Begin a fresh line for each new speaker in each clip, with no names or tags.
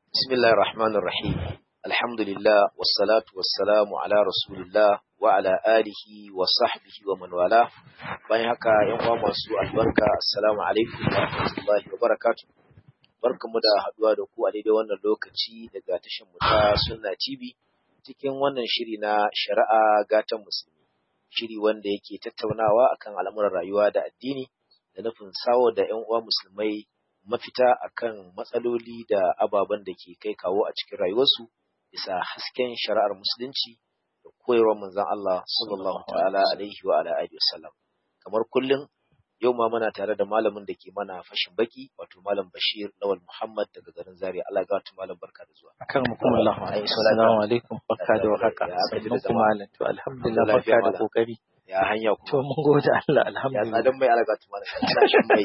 بسم الله الرحمن الرحيم الحمد لله والصلاة والسلام على رسول الله وعلى آله وصحبه ومن والاه bayan haka yan uwa masu albarka assalamu alaikum wa rahmatullahi wa barakatuh barkamu da haduwa da ku a daidai wannan lokaci daga tashin mu ta Sunna TV cikin wannan shiri na shari'a gatan musulmi shiri wanda yake tattaunawa akan al'amuran rayuwa da addini da nufin sawo da yan uwa musulmai mafita akan matsaloli da ababen da ke kai kawo a cikin rayuwarsu bisa hasken shari'ar musulunci da koyarwar manzon Allah sallallahu ta'ala alaihi wa ala alihi wasallam kamar kullum yau ma muna tare da malamin da ke mana fashin baki wato malam Bashir Lawal Muhammad daga garin Zaria Allah ga wata malam barka da zuwa
akan mukum Allah assalamu alaikum barka da warhaka sannan kuma malam to alhamdulillah barka da kokari
ya hanya
to mun gode Allah
ya
alhamdulillah
tsadan mai alaga ta malam kana shan mai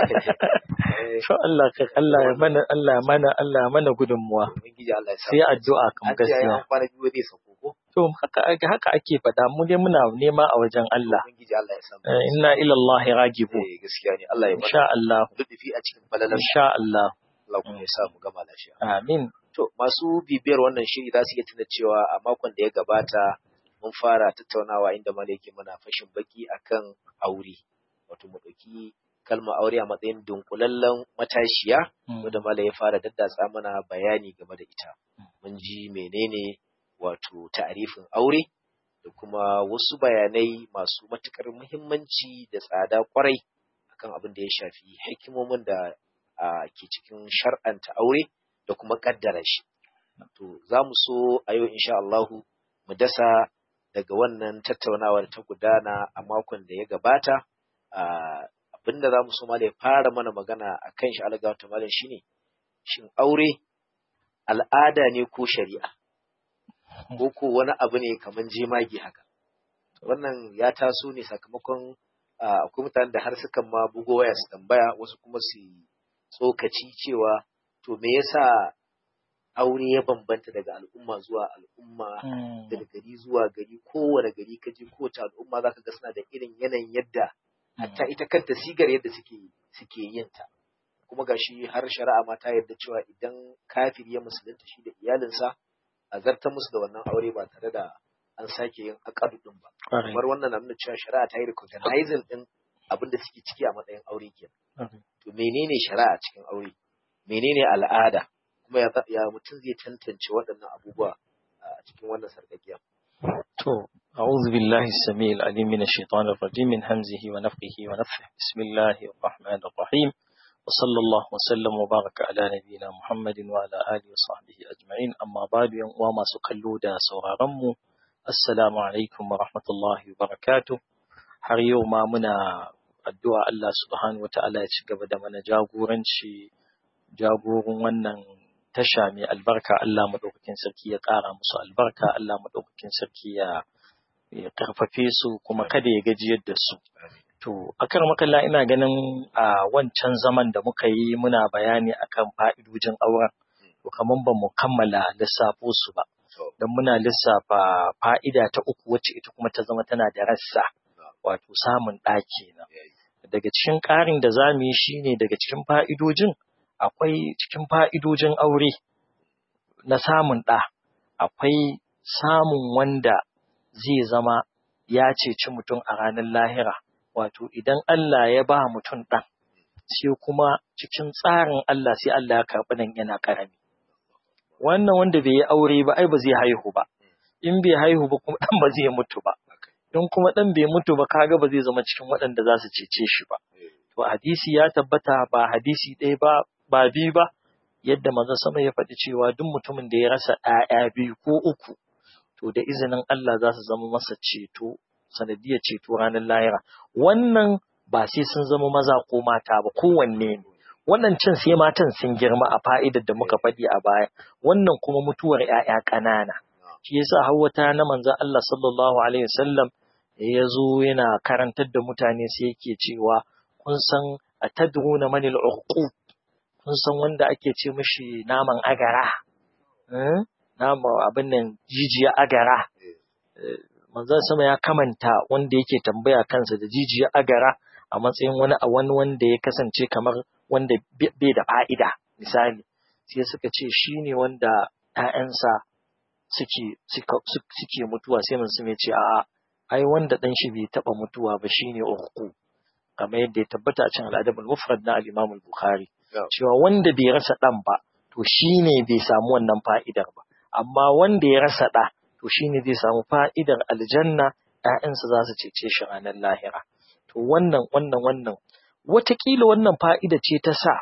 to Allah ka Allah ya mana Allah ya mana Allah ya mana gudunmuwa
ubangiji Allah ya sa
sai addu'a kam
an ce
gaskiya
ya kwana biyu zai sauko ko
to haka haka ake faɗa mu dai muna nema a wajen Allah
ubangiji Allah ya sa mu
Eh, inna ila Allah ragibu
eh gaskiya ne Allah ya mana
insha Allah
lutufi a cikin falalan
insha Allah
Allah kuma ya sa mu gama lafiya
amin
To, masu bibiyar wannan shiri za su iya tuna cewa a makon da ya gabata mun fara tattaunawa inda Mala yake mana fashin baki akan aure. Wato mu ɗauki kalmar aure a matsayin dunkulallen matashiya wanda Mala ya fara daddatsa mana bayani game da ita. Mun ji menene wato ta'arifin aure da kuma wasu bayanai masu matuƙar muhimmanci da tsada kwarai akan abin da ya shafi hikimomin da a, ke cikin shar'anta aure da kuma kaddara shi. To, za mu so a yau insha Allahu mu dasa daga wannan tattaunawar ta gudana a makon da ya gabata. Ah, Abinda za mu so ma da ya fara mana magana a kan shi alga ta malam shine shin aure al'ada ne ko shari'a? Ko ko wani abu ne kamar jemage haka? Wannan ya taso ne sakamakon ah, akwai mutanen da har sukan ma bugo waya su tambaya wasu kuma su yi tsokaci cewa to me yasa aure ya bambanta daga al'umma zuwa al'umma daga gari zuwa gari kowane gari ka je kowace al'umma zaka ga suna da irin yanayin yadda hatta ita kanta sigar yadda suke suke yin ta kuma gashi har shari'a ma ta yarda cewa idan kafiri ya musulunta shi da iyalinsa a zartar musu da wannan aure ba tare da an sake yin akadu din ba
Kwarai.
kamar wannan na nuna cewa shari'a ta yi recognizing din abin da suke ciki a matsayin aure kenan
Kwarai.
to menene shari'a cikin aure menene al'ada kuma ya, ya mutum zai tantance waɗannan abubuwa a cikin wannan sarƙaƙiya
To, أعوذ بالله السميع العليم من الشيطان الرجيم من همزه ونفخه ونفخه بسم الله الرحمن الرحيم وصلى الله وسلم وبارك على نبينا محمد وعلى آله وصحبه أجمعين أما بعد يوم وما سكلوا دا سورارمو السلام عليكم ورحمة الله وبركاته har yau ma muna addu'a Allah subhanahu wa ta'ala ya ci gaba da mana jagoranci jagorin wannan tasha mai albarka Allah maɗaukakin sarki ya ƙara musu albarka Allah maɗaukakin sarki ya ya karfafe su kuma kada ya gajiyar da su to akar makalla ina ganin a wancan zaman da muka yi muna bayani akan fa'idojin auren to kaman ba mu kammala lissafo su ba don muna lissafa fa'ida ta uku wacce ita kuma ta zama tana da rassa wato samun ɗaki na daga cikin ƙarin da za mu yi shine daga cikin fa'idojin akwai cikin fa'idojin aure na samun ɗa, akwai samun wanda zai zama ya ceci mutum a ranar lahira, wato idan Allah ya ba mutum ɗan, sai kuma cikin tsarin Allah sai Allah ya karɓi nan yana ƙarami. Wannan wanda bai yi aure ba, ai ba zai haihu ba, in bai haihu ba kuma ɗan ba zai mutu ba, in kuma ɗan bai mutu ba kaga ba zai zama cikin waɗanda za su cece shi ba. To hadisi ya tabbata ba hadisi ɗaya ba ba biyu ba yadda manzon sama ya faɗi cewa duk mutumin da ya rasa ɗaya biyu ko uku to da izinin Allah za su zama masa ceto sanadiyar ceto ranar lahira wannan ba sai sun zama maza ko mata ba kowanne ne wannan cin sai matan sun girma a fa'idar da muka faɗi a baya wannan kuma mutuwar ‘ya'ya ƙanana shi yasa hawata na manzon Allah sallallahu alaihi wasallam ya zo yana karantar da mutane sai yake cewa kun san atadruna manil uqub kun san wanda ake ce mishi naman agara nama abin nan jijiya agara manzon sama ya kamanta wanda yake tambaya kansa da jijiya agara a matsayin wani a wani wanda ya kasance kamar wanda bai da fa'ida misali sai suka ce shi ne wanda ‘ya'yansa suke, suke mutuwa sai manzo ya ce a'a ai wanda ɗan shi bai taɓa mutuwa ba shi ne urku kamar yadda ya tabbata a cikin al'adabul mufrad na al-imam al-bukhari cewa wanda bai rasa ɗan ba to shi ne bai samu wannan fa'idar ba amma wanda ya rasa ɗa to shi ne zai samu fa'idar aljanna ‘ya'yansa za su cece shi ranar lahira to wannan wannan wannan wataƙila wannan fa'ida ce ta sa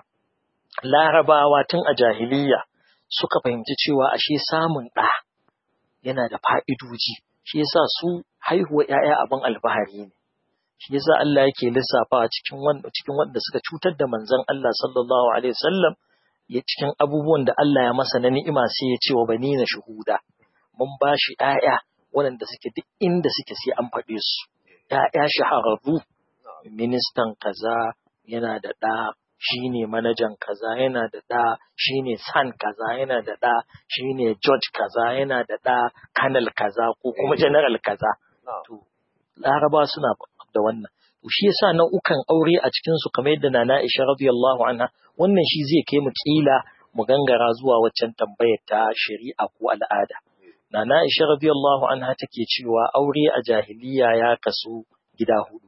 larabawa tun a jahiliya suka fahimci cewa ashe samun ɗa yana da fa'idoji shi yasa su haihuwa ‘ya'ya abin alfahari ne shi yasa Allah yake lissafa cikin wanda cikin wanda suka cutar da manzon Allah sallallahu alaihi wasallam ya cikin abubuwan da Allah ya masa na ni'ima sai ya ce wa banina shuhuda mun bashi ‘ya'ya waɗanda suke duk inda suke sai an faɗe su ‘ya'ya shahararru ministan kaza yana da ɗa shi ne manajan kaza yana da ɗa shi ne san kaza yana da ɗa shi ne george kaza yana da ɗa kanal kaza ko kuma general kaza to laraba suna da wannan to shi yasa nau'ukan aure a cikin su kamar yadda nana Aisha radiyallahu anha wannan shi zai kai mu kila mu gangara zuwa waccan tambayar ta shari'a ko al'ada nana Aisha radiyallahu anha take cewa aure a jahiliya ya kasu gida hudu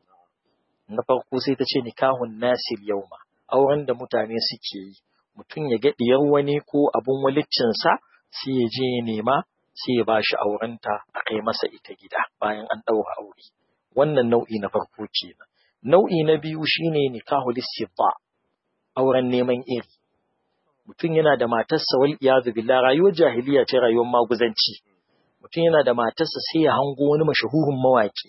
na farko sai ta ce nikahun nasir yauma auren da mutane suke yi mutum ya ga diyar wani ko abun waliccinsa sai ya je ya nema sai ya bashi aurenta a kai masa ita gida bayan an ɗaura aure wannan nau'i na farko kenan nau'i na biyu shine nikahul istibba auren neman iri mutum yana da matarsa wal iyadu billah rayuwar jahiliya ce rayuwar maguzanci mutum yana da matarsa sai ya hango wani mashahurin mawaki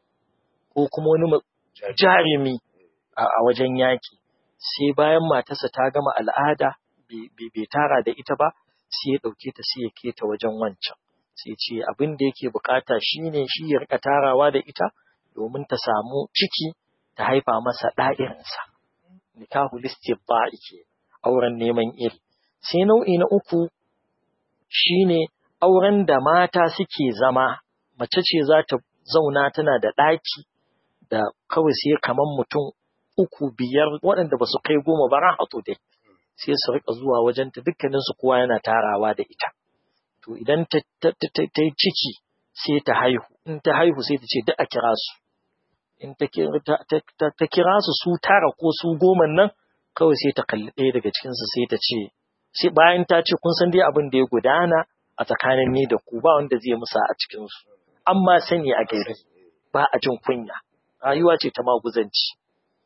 ko kuma wani jarumi a wajen yaki sai bayan matarsa ta gama al'ada bai tara da ita ba sai ya ɗauke ta sai ya keta wajen wancan sai ce abin da yake bukata shine shi ya rika tarawa da ita domin ta samu ciki ta haifa masa ɗa'irinsa nikahu listibba'i ke auren neman iri sai nau'i na uku shine auren da mata suke zama mace ce za ta zauna tana da ɗaki da kawai sai kaman mutum uku biyar waɗanda ba su kai goma ba rahatu dai sai su rika zuwa wajenta dukkaninsu kowa yana tarawa da ita to idan ta yi ciki sai ta haihu in ta haihu sai ta ce duk a kira su in ta kira su su tara ko su goma nan kawai sai ta kalli ɗaya daga cikinsu sai ta ce sai bayan ta ce kun san dai abin da ya gudana a tsakanin ni da ku ba wanda zai musa a cikinsu amma sani a gari ba a jin kunya rayuwa ce ta maguzanci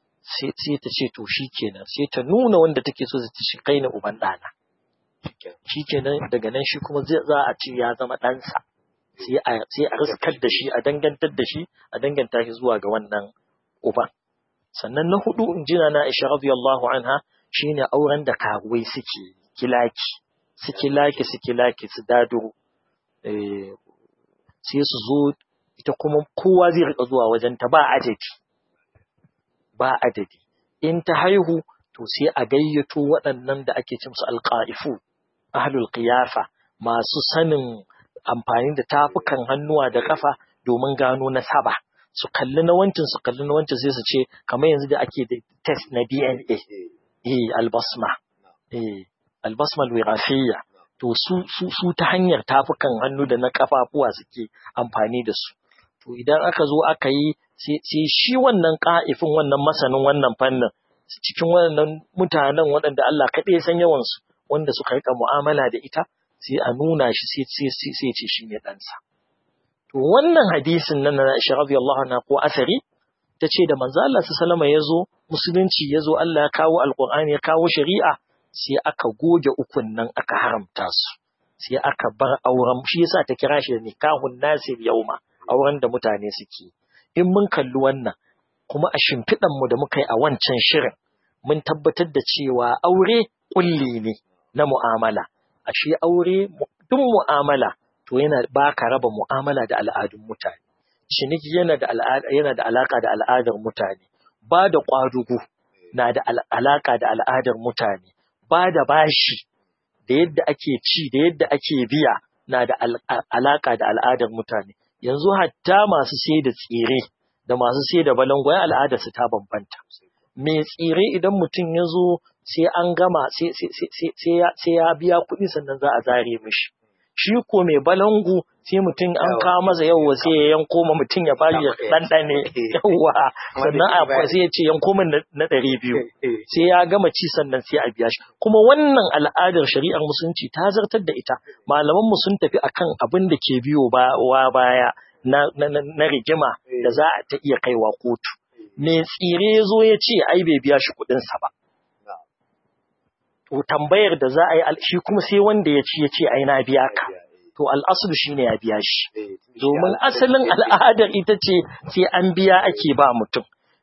sai ta ce to shi kenan sai ta nuna wanda take so ta shi kai na uban ɗana shi kenan daga nan shi kuma za a ce ya zama ɗansa sai a riskar da shi a dangantar da shi a danganta shi zuwa ga wannan uban sannan na hudu in jina na Aisha radiyallahu anha shine auren da karuwai suke kilaki su kilaki su kilaki su daduro sai su zo ita kuma kowa zai rika zuwa wajen ta ba adadi ba adadi in ta haihu to sai a gayyato waɗannan da ake cin su alqaifu ahlul qiyafa masu sanin amfani da tafukan hannuwa da kafa domin gano nasaba su kalli na wancan su kalli na wancan sai su ce kamar yanzu da ake da test na DNA eh albasma eh albasma alwirafiyya to su su su ta hanyar tafukan hannu da na kafafuwa suke amfani da su to idan aka zo aka yi sai shi wannan ka'ifin wannan masanin wannan fannin cikin wannan mutanen waɗanda Allah kaɗai ya san yawansu wanda suka rika mu'amala da ita sai a nuna shi sai ce shi ne ɗansa. To wannan hadisin nan na Aisha radiyallahu anha ko asari ta ce da manzo Allah sallama ya zo musulunci ya zo Allah ya kawo alqur'ani ya kawo shari'a sai aka goge ukun nan aka haramta su sai aka bar auren shi yasa ta kira shi da nikahun nasir yauma auren da mutane suke in mun kalli wannan kuma a shimfiɗan mu da muka yi a wancan shirin mun tabbatar da cewa aure kulli ne na mu'amala ashe aure duk mu'amala to yana ba ka raba mu'amala da al'adun mutane ciniki yana da yana da alaka da al'adar mutane ba da kwadugo na da alaka da al'adar mutane ba da bashi da yadda ake ci da yadda ake biya na da alaka da al'adar mutane yanzu hatta masu sai da tsire da masu sai da balangwayen al'adar su ta bambanta mai tsire idan mutum ya zo sai an gama sai ya biya kuɗi sannan za a zare mishi shi ko mai balangu sai mutum an kawo masa yawwa sai ya yanko ma mutum ya bari ya ɗanɗane yawwa sannan a sai ya ce yanko min na ɗari biyu sai ya gama ci sannan sai a biya shi kuma wannan al'adar shari'ar musulunci ta zartar da ita malamanmu sun tafi akan abin da ke biyo wa baya na rigima da za a ta iya kaiwa kotu mai tsire ya zo ya ce ai bai biya shi kuɗinsa ba to tambayar da za a yi shi kuma sai wanda ya ci ya ce ai na biya ka to al'asulu shine ya biya shi domin asalin al'adar ita ce sai an biya ake ba mutum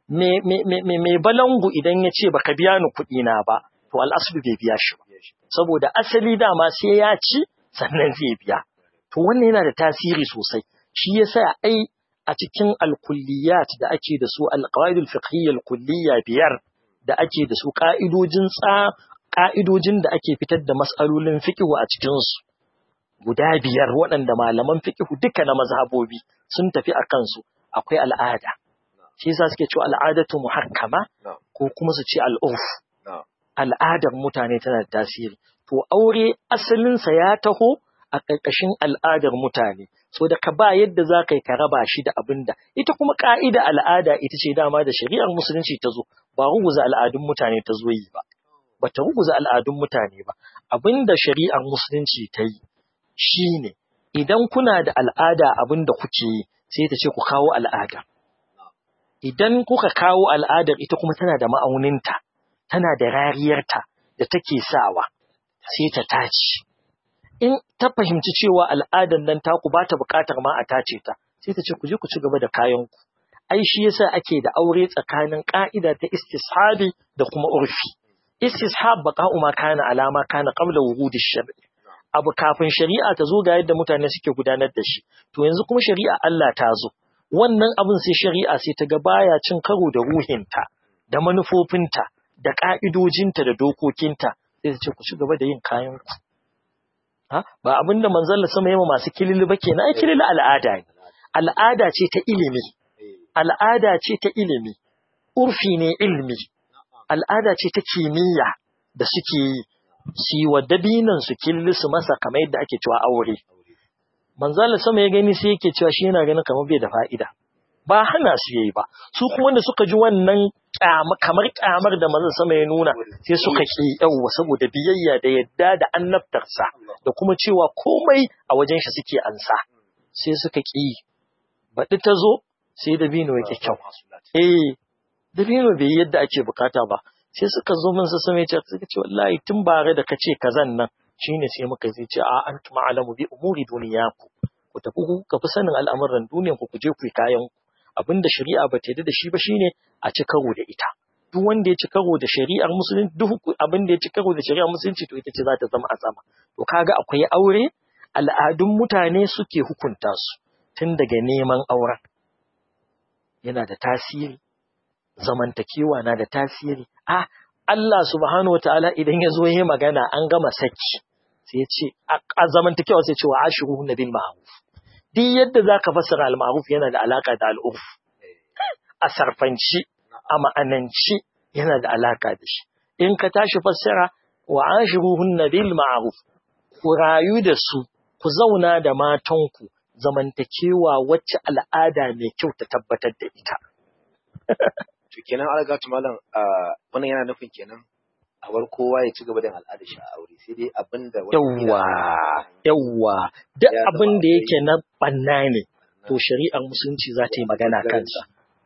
mai balangu idan ya ce baka biya ni kuɗi na ba to al'asulu bai biya shi ba saboda asali dama sai ya ci sannan zai biya to wannan yana da tasiri sosai shi yasa ai a cikin alkulliyat da ake da su alqawaidul fiqhiyya alkulliyya biyar da ake da su ka'idojin tsa ka'idojin da ake fitar da mas'alolin fiqhu a cikin su guda biyar waɗanda malaman fiqhu duka na mazhabobi sun tafi a kansu akwai al'ada shi yasa suke cewa al'adatu muhakkama ko kuma su ce al'urf al'adar mutane tana da tasiri to aure asalinsa ya taho a ƙarƙashin al'adar mutane so da ka ba yadda za ka yi ka raba shi da abin da ita kuma ƙa'ida al'ada ita ce dama da shari'ar musulunci ta zo ba ruguza al'adun mutane ta zo yi ba ba ta ruguza al'adun mutane ba abin da shari'ar musulunci ta yi shi ne idan kuna da al'ada abin da kuke yi sai ta ce ku kawo al'ada idan kuka kawo al'adar ita kuma tana da ma'auninta tana da rariyarta da take sawa sai ta tace in ta fahimci cewa al'adar nan taku ba ta buƙatar ma a tace ta sai ta ce ku je ku ci gaba da kayanku ai shi yasa ake da aure tsakanin ƙa'ida ta istishabi da kuma urfi istishab baqa'u ma kana alama kana qabla wuhudi shar'i abu kafin shari'a ta zo ga yadda mutane suke gudanar da shi to yanzu kuma shari'a Allah ta zo wannan abin sai shari'a sai ta ga baya cin karo da ruhinta da manufofinta da ka'idojinta da dokokinta sai ta ce ku ci gaba da yin kayan ku ha ba abin da manzon sama yama masu kilili ba kenan ai kilili al'ada ne al'ada ce ta ilimi al'ada ce ta ilimi urfi ne ilmi al'ada ce ta kimiyya da suke yi su yi wa dabinan su killi su masa kamar yadda ake cewa aure manzala sama ya gani sai yake cewa shi yana ganin kamar bai da fa'ida ba hana su yayi ba su kuma da suka ji wannan kamar kyamar da manzon sama ya nuna sai suka ki yawa saboda biyayya da yadda da annabtarsa da kuma cewa komai a wajen shi suke ansa sai suka ki baɗi ta zo sai dabino yake kyau eh dabino bai yi yadda ake bukata ba sai suka zo min su same ce suka ce wallahi tun bare da kace kazan nan shine sai muka zai ce a antum alamu bi umuri duniyaku ku tafi ku ka fi sanin al'amuran duniyan ku je ku yi kayan ku abinda shari'a ba ta yarda da shi ba shine a ci karo da ita duk wanda ya ci karo da shari'ar musulunci duk abinda ya ci karo da shari'ar musulunci to ita ce za ta zama a sama to kaga akwai aure al'adun mutane suke hukunta su tun daga neman auren yana da tasiri zamantakewa na da tasiri a Allah subhanahu wataala idan ya zo yi magana an gama saki sai ya ce a zamantakewa sai ce wa ashiru na bil ma'ruf duk yadda zaka fassara al ma'ruf yana da alaka da al urf a sarfanci a ma'ananci yana da alaka da shi in ka tashi fassara wa ashiruhunna bil ma'ruf ku rayu da su ku zauna da matanku zamantakewa wacce al'ada mai kyau ta tabbatar da ita
to kenan algatu malam wannan yana nufin kenan a bar kowa ya ci gaba da al'adar shi a aure sai dai abinda
yawwa yawwa duk abin da yake na banna ne to shari'ar musulunci za ta yi magana kansa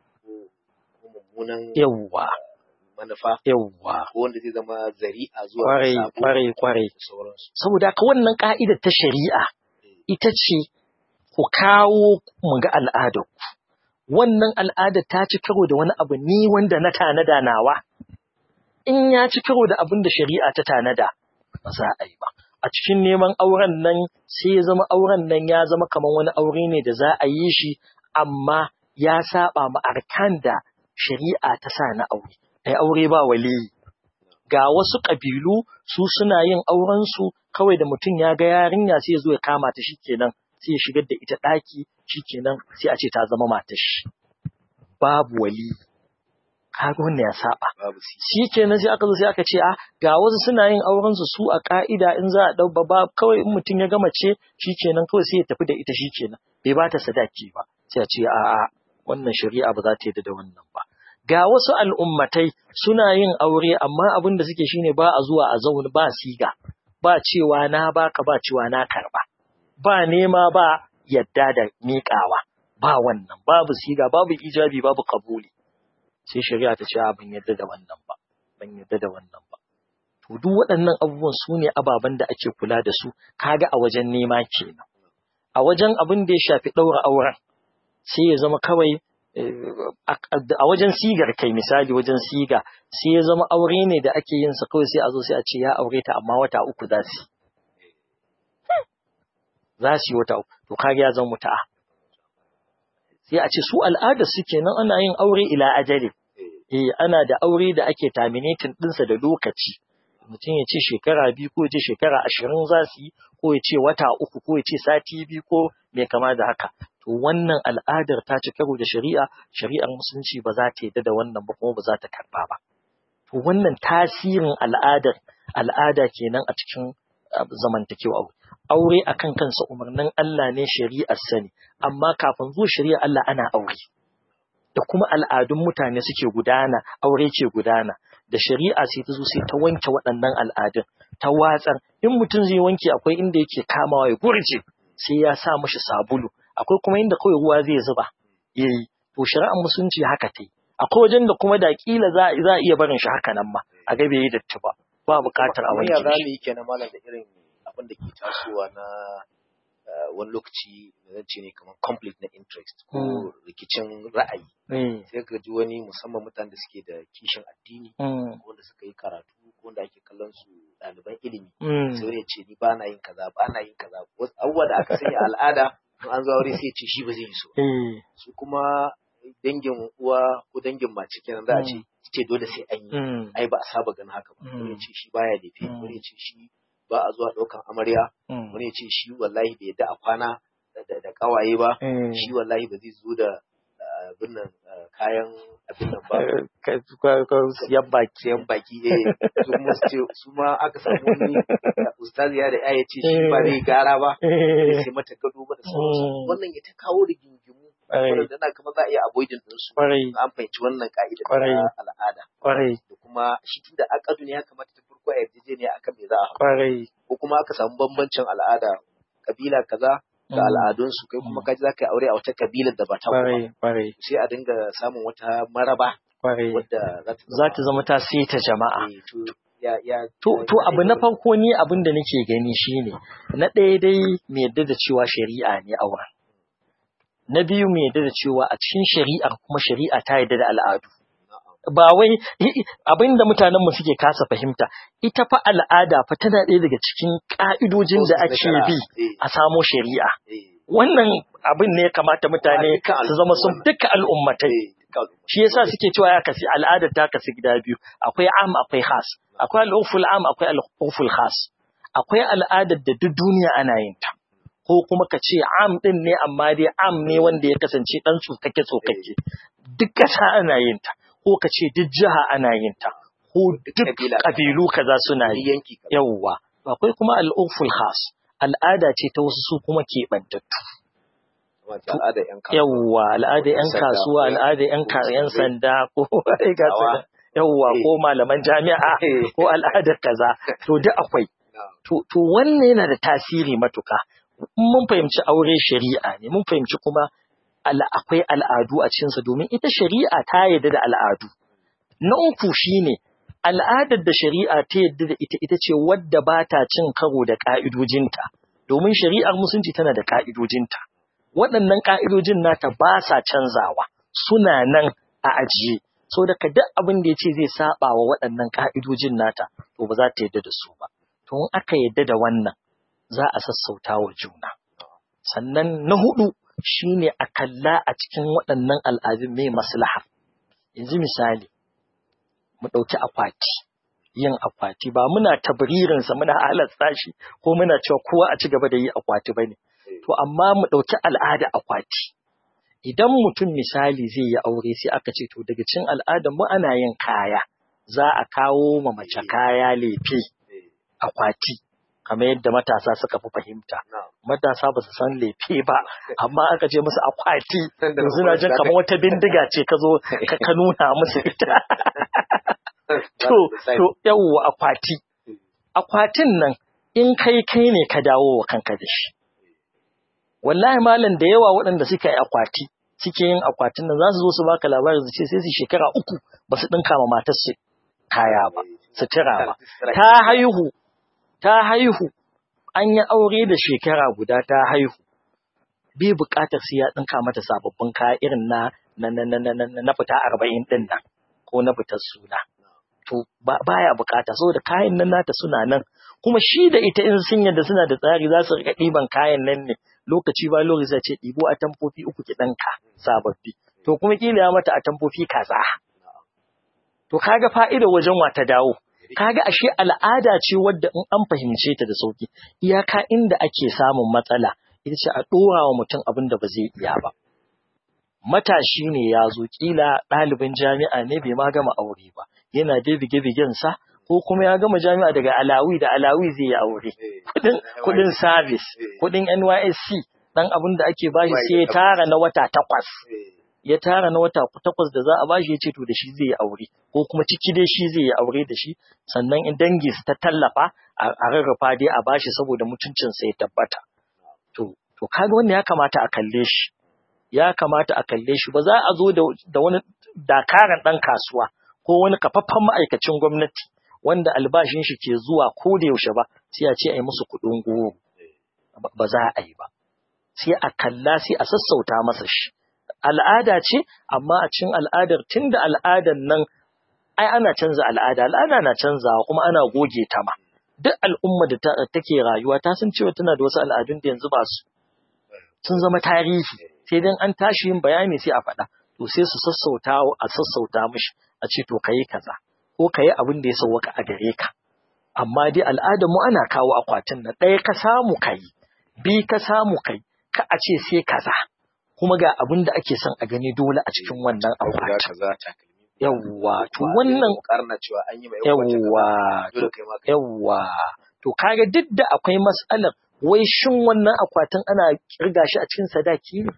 yawwa
manufa
yawwa
ko wanda zai zama zari'a zuwa
kwarai kwarai kwarai saboda ka wannan ka'idar ta shari'a ita ce ku kawo mu ga al'adar wannan al'ada ta ci karo da wani abu ni wanda na tanada nawa, in ya ci karo da abin da shari'a ta tanada, ba za a yi ba. A cikin neman auren nan sai ya zama auren nan ya zama kamar wani aure ne da za a yi shi, amma ya saba ma arkan da shari'a ta sa na aure. Ai aure ba waliyi. Ga wasu ƙabilu su suna yin aurensu kawai da mutum ya ga yarinya sai ya zo ya kama ta shi kenan sai ya shigar da ita ɗaki shikenan sai a ce ta zama matar shi babu wali kaga wannan ya saba
babu si
shi kenan sai aka zo sai aka ce a ga wasu suna yin auren su su a ka'ida in za a dau ba kawai in mutum ya gama ce shi kenan kawai sai ya tafi da ita shi kenan bai ba ta sadaki ba sai a ce a a wannan shari'a ba za ta yarda da wannan ba ga wasu al'ummatai suna yin aure amma abin da suke shine ba a zuwa a zauna ba siga ba cewa na baka ba cewa na karba ba nema ba yadda da miƙawa ba wannan babu siga babu ijabi babu kabuli sai shari'a ta ce a ban yadda da wannan ba ban yadda da wannan ba to duk waɗannan abubuwan su ne ababen da ake kula da su kaga a wajen nema kenan a wajen abin da ya shafi ɗaura auren sai ya zama kawai a wajen sigar kai misali wajen siga sai ya zama aure ne da ake yin sa kawai sai a zo sai a ce ya aure ta amma wata uku za su za su yi wata uku to kaga ya zama muta'a sai a ce su al'ada su kenan ana yin aure ila ajali eh ana da aure da ake terminating ɗinsa da lokaci mutum ya ce shekara biyu ko ya ce shekara ashirin za su yi ko ya ce wata uku ko ya ce sati biyu ko mai kama da haka to wannan al'adar ta ci karo da shari'a shari'ar musulunci ba za ta yadda da wannan ba kuma ba za ta karba ba to wannan tasirin al'adar al'ada kenan a cikin zamantakewa aure akan kansa umarnin Allah ne shari'ar sani amma kafin zuwa shari'ar Allah ana aure da kuma al'adun mutane suke gudana aure ke gudana da shari'a sai ta zo sai ta wanke waɗannan al'adun ta watsar in mutum zai wanke akwai inda yake kamawa ya gurje sai ya sa mashi sabulu akwai kuma inda kawai ruwa zai zuba yayi to shari'ar musulunci haka ta yi akwai wajen da kuma da kila za za a iya barin shi haka nan ma a ga bai yi datti ba ba buƙatar a wanke
ya za
shi
mu yi kenan malam da irin abin da ke tasowa na eh, wani lokaci da zan ce ne kamar conflict na interest ko
Mm.
rikicin ra'ayi
eh
sai ka ji wani musamman mutanen da suke da kishin addini
mm,
ko wanda suka yi karatu ko wanda ake kallon su ɗaliban ilimi
mm,
sai wani ya ce ni ba na yin kaza ba na yin kaza wasu abubuwa da aka sanya al'ada in an zo aure sai ya ce shi ba zai yi so
eh
su kuma dangin uwa ko dangin mace kenan za a ce ce dole sai an yi
mm,
ai ba a saba ganin haka ba wani ya
Mm.
ce shi baya lefe
Mm.
wani ya ce shi ba a zuwa ɗaukan amarya
mm,
wani ya ce shi wallahi bai yadda a kwana da- da da kawaye ba
eh.
shi wallahi ba zai zo da ah, abin nan ah, kayan abin nan ba
Eh, ka- ka- ka- siyan baki
sayan baki eh su kuma su ce su ma aka samu wani ah, ustazi ya da ya ce shi ba zai gara ba
Eh,
sai mata gado ba da sauransu
Mm.
wannan ya ta kawo rigingimu
Kwarai.
wanda na kamar za a iya avoiding ɗinsu
kwarai
an fahimci wannan ka'ida
Kwarai.
ta al'ada
kwarai
da kuma shi tunda akadu ne ya kamata ta farko a yarjejeniya akan me za a haɗu
kwarai
ko kuma aka samu bambancin al'ada kabila kaza da
Mm.
al'adunsu kai kuma
Mm.
kaji za ka yi aure a wata kabilar da ba ta kuma
kwarai kwarai
sai a dinga samun wata maraba
kwarai
wadda za ta
za ta zama ta ta jama'a
eh, to ya ya
To,
ya-
to
ya-
abu na farko ni abin da nake gani shine na ɗaya dai mai yadda da cewa shari'a ne auren. Na biyu mai yadda da cewa a cikin shari'ar kuma shari'a ta yadda da al'adu.
Na'am.
Ba wai abin da mutanen mu suke kasa fahimta, ita fa al'ada fa tana ɗaya daga cikin ƙa'idojin da
Process na
ake
shari'a.
bi
Eh,
a samo shari'a.
eh,
Wannan abin ne ya kamata mutane
dukkan
su zama sun
al'umma.
duka al'ummatai.
eh, dukkan al'umma.
Shi yasa suke cewa ya kasi al'adar ta kasi gida biyu, akwai am akwai khas, akwai al'urful am akwai al'urful khas. Akwai al'adar da duk duniya ana yin ta. Ko kuma ka ce am din ne amma dai am ne wanda ya kasance dan tsokake tsokake. Duk ƙasa ana yin ta. Ko ka ce duk jiha ana yin ta. Ko duk
kabila.
ƙabilu kaza suna
Wani
yi.
yanki kaza.
Yawwa. Akwai kuma al'urful khas. Al'ada ce ta wasu su kuma keɓantattu.
Wato al'adar yan kasuwa.
yawwa al'ada yan
sanda,
kasuwa
ko-
al'ada yan
ko
ka- yan
musulmai.
sanda ko ai ga su nan. yawwa
Eh.
ko malaman jami'a
Eh.
ko al'adar kaza to duk akwai
Na'am.
to to wannan yana da tasiri matuka In mun fahimci aure shari'a ne mun fahimci kuma al- akwai al'adu a cikinsa domin ita shari'a ta yarda da al'adu na uku shine al'adar da shari'a ta yarda da ita ita ce wadda ba ta cin karo da ƙa'idojinta domin shari'ar musulunci tana da ƙa'idojinta waɗannan ƙa'idojin nata ba sa canzawa suna nan a ajiye so daga duk abin da ya ce zai saba wa waɗannan ƙa'idojin nata to ba za ta yarda da su ba to in aka yarda da wannan za a sassauta wa juna sannan na hudu shine a kalla a cikin waɗannan al'adun mai maslaha yanzu misali mu ɗauki akwati yin akwati ba muna tabririnsa muna halasta shi ko muna cewa kowa a ci gaba da yi akwati bane to amma mu ɗauki al'ada akwati idan mutum misali zai yi aure sai aka ce to daga cin al'adar mu ana yin kaya za a kawo ma mace kaya lefe akwati kamar yadda matasa suka fi fahimta matasa ba su san lefe ba amma aka ce musu akwati yanzu na jin kamar wata bindiga ce ka zo ka nuna musu ita to to yawwa akwati akwatin nan in kai kai ne ka dawo wa kanka da shi wallahi malam da yawa waɗanda suka yi akwati suke yin akwatin nan za su zo su baka labarin su ce sai su shekara uku ba su ɗinka ma matar su kaya ba sutura ba ta haihu ta haihu an yi aure da shekara guda ta haihu bai buƙatar sai ya ɗinka mata sababbin kaya irin na na na na na na fita arba'in ɗin nan ko na fitar suna to baya buƙata saboda kayan nan nata suna nan kuma shi da ita in sun yadda suna da tsari za su riƙa ɗiban kayan nan ne lokaci ba lokaci zai ce ɗibo a tamfofi uku ki ɗanka sababbi to kuma kila ya mata a tamfofi kaza to kaga fa'ida wajen wa ta dawo kaga ashe al'ada ce wadda in an fahimce ta da sauki iyaka inda ake samun matsala ita ce a ɗora wa mutum abin da ba zai iya ba matashi ne ya zo kila ɗalibin jami'a ne bai ma gama aure ba yana dai bige-bigen sa ko kuma ya gama jami'a daga alawi da alawi zai yi aure kudin kudin service kudin NYSC dan abin da ake bashi sai ya tara na wata takwas ya tara na wata takwas da za a bashi ya ce to da shi zai yi aure ko kuma ciki dai shi zai yi aure da shi sannan in dangi su ta tallafa a rarrafa dai a bashi saboda mutuncin sa ya tabbata to to kaga wannan ya kamata a kalle shi ya kamata a kalle shi ba za a zo da wani dakaran dan kasuwa ko wani kafaffen ma'aikacin gwamnati wanda albashin shi ke zuwa ko da yaushe ba sai a ce a yi musu kuɗin goro ba za a yi ba sai a kalla sai a sassauta masa shi al'ada ce amma a cikin al'adar tunda al'adar nan ai ana canza al'ada al'ada na canzawa kuma ana goge ta ma duk al'umma da take rayuwa ta san cewa tana da wasu al'adun da yanzu ba su sun zama tarihi sai dan an tashi yin bayani sai a faɗa to sai su sassauta a sassauta mishi a ce to kayi kaza ko kayi abin da ya sauwaka a gare ka amma dai al'adar mu ana kawo akwatin nan ɗaya ka samu kai bi ka samu kai ka a ce sai kaza kuma ga abin da ake son a gani dole a cikin wannan akwatin yawwa to wannan yawwa yawwa to kaga duk da akwai mas'alar wai shin wannan akwatin ana kirga shi a cikin sadaki ne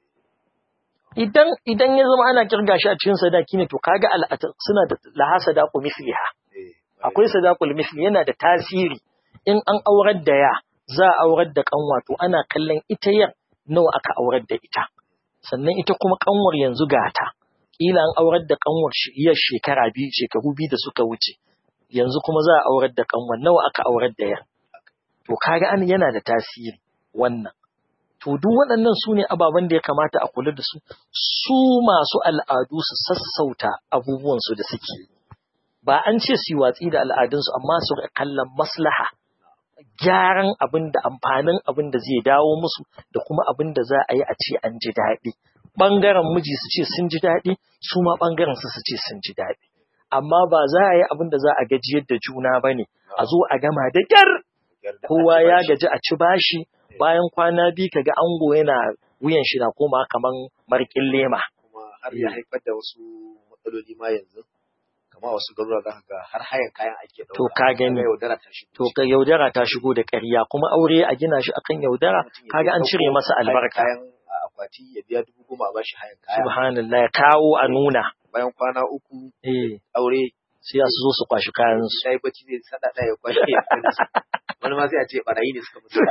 idan idan ya zama ana kirga shi a cikin sadaki ne to kaga al'ata suna da laha sadaqu misliha akwai sadaqul misli yana da tasiri in an aurar da ya za a aurar da kanwa to ana kallon ita yar nawa aka aurar da ita sannan ita kuma kanwar yanzu gata kila an aurar da kanwar yar shekara biyu shekaru biyu da suka wuce yanzu kuma za a aurar da kanwar nawa aka aurar da yar to kaga an yana da tasiri wannan to duk waɗannan su ne ababen da ya kamata a kula da su su masu al'adu su sassauta abubuwansu da suke ba an ce su yi watsi da al'adunsu amma su kallon maslaha gyaran abin da amfanin abin da zai dawo musu da kuma abin da za a yi a ce an ji daɗi ɓangaren miji su ce sun ji daɗi su ma ɓangaren su su ce sun ji daɗi amma ba za a yi abin da za a gajiyar da juna ba ne a zo a gama da ƙyar kowa ya gaji a ci bashi bayan kwana biyu kaga ango yana wuyan shi na koma kaman marƙin lema.
Kuma har ya haifar da wasu matsaloli ma yanzu. Kama wasu garuruwa za ka ga har hayan kayan ake ɗauka.
To ka gani.
yaudara ta shigo.
To ka yaudara ta shigo da ƙarya kuma aure a gina shi akan yaudara kaga an cire masa albarka.
Kayan akwati ya biya dubu goma a bashi hayan kaya.
Subhanallah ya kawo a nuna.
Bayan kwana uku
Eh
aure
sai su zo su kwashi kayan su.
ya yi bacci zai sada ɗaya ya kwashe ya kai su. Wani ma sai a ce barayi ne suka mutu.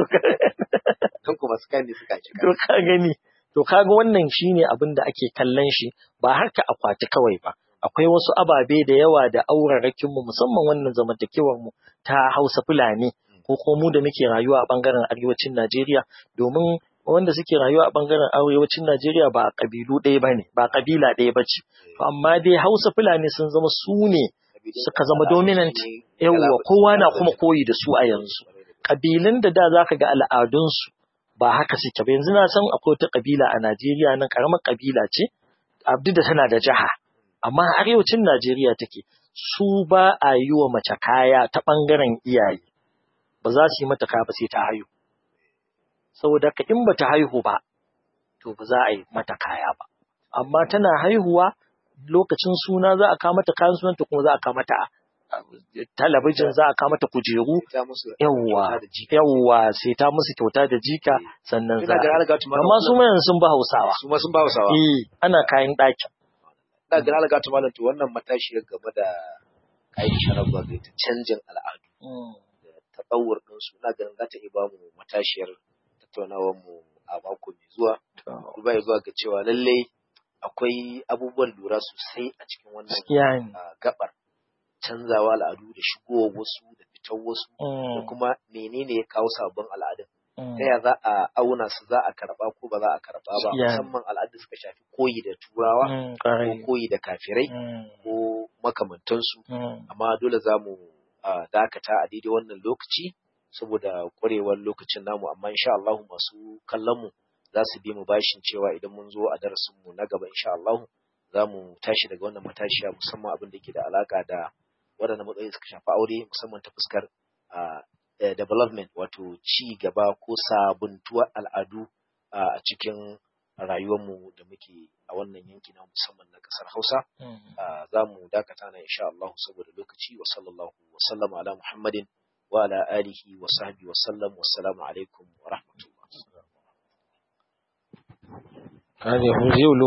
Kan kuma su kayan ne suka ci
To ka gani. To kaga wannan shine abin da ake kallon shi ba harka akwati kawai ba. Akwai wasu ababe da yawa da aurarakin mu musamman wannan zamantakewar mu ta Hausa Fulani ko kuma mu da muke rayuwa a bangaren arewacin Najeriya domin wanda suke rayuwa a bangaren arewacin Najeriya ba kabilu ɗaya bane ba kabila ɗaya bace. To amma dai Hausa Fulani sun zama su ne suka zama dominant yawwa kowa na kuma koyi da su a yanzu. Kabilun da da zaka ga al'adunsu ba haka suke ba yanzu na san akwai wata kabila a Najeriya nan karamar kabila ce abdu da tana da jiha amma arewacin Najeriya take su ba a yi wa mace kaya ta bangaren iyaye ba za su yi mata kaya ba sai ta haihu saboda ka in bata haihu ba to ba za a yi mata kaya ba amma tana haihuwa lokacin suna za a kawo mata kayan sunanta kuma za a kawo mata talabijin za a kawo mata kujeru yawwa yawwa sai ta musu kyauta da jika sannan za a amma su mayan sun ba hausawa
su ma sun ba hausawa
eh ana kayan ɗakin
da ga alga ta malam to wannan matashi game da kayan sharaba ga ta canjin al'adu da tabawur din su na ganin za ta iya ba mu matashiyar tattaunawar mu a mako mai zuwa duba zuwa ga cewa lallai akwai abubuwan lura sosai a cikin wannan gabar canzawa al'adu da shigowar wasu da fitar wasu da kuma menene ya kawo sabbin al'adun ta ya za a auna su za a karba ko ba za a karba ba musamman al'adu suka shafi koyi da turawa ko koyi da kafirai ko makamantansu amma dole za mu dakata a daidai wannan lokaci saboda ƙwarewar lokacin namu amma insha Allah masu kallon mu za su bi mu bashin cewa idan mun zo a darasin mu na gaba insha Allah za mu tashi daga wannan matashiya musamman abin da ke da alaka da waɗannan matsayi suka shafi aure musamman ta fuskar development wato ci gaba ko sabuntuwar al'adu a cikin rayuwarmu da muke a wannan yanki na musamman na ƙasar Hausa. Za mu dakata na insha Allah saboda lokaci wa sallallahu wa sallama ala Muhammadin wa ala alihi wa sahbihi wa sallam wa salamu alaikum wa rahmatullah.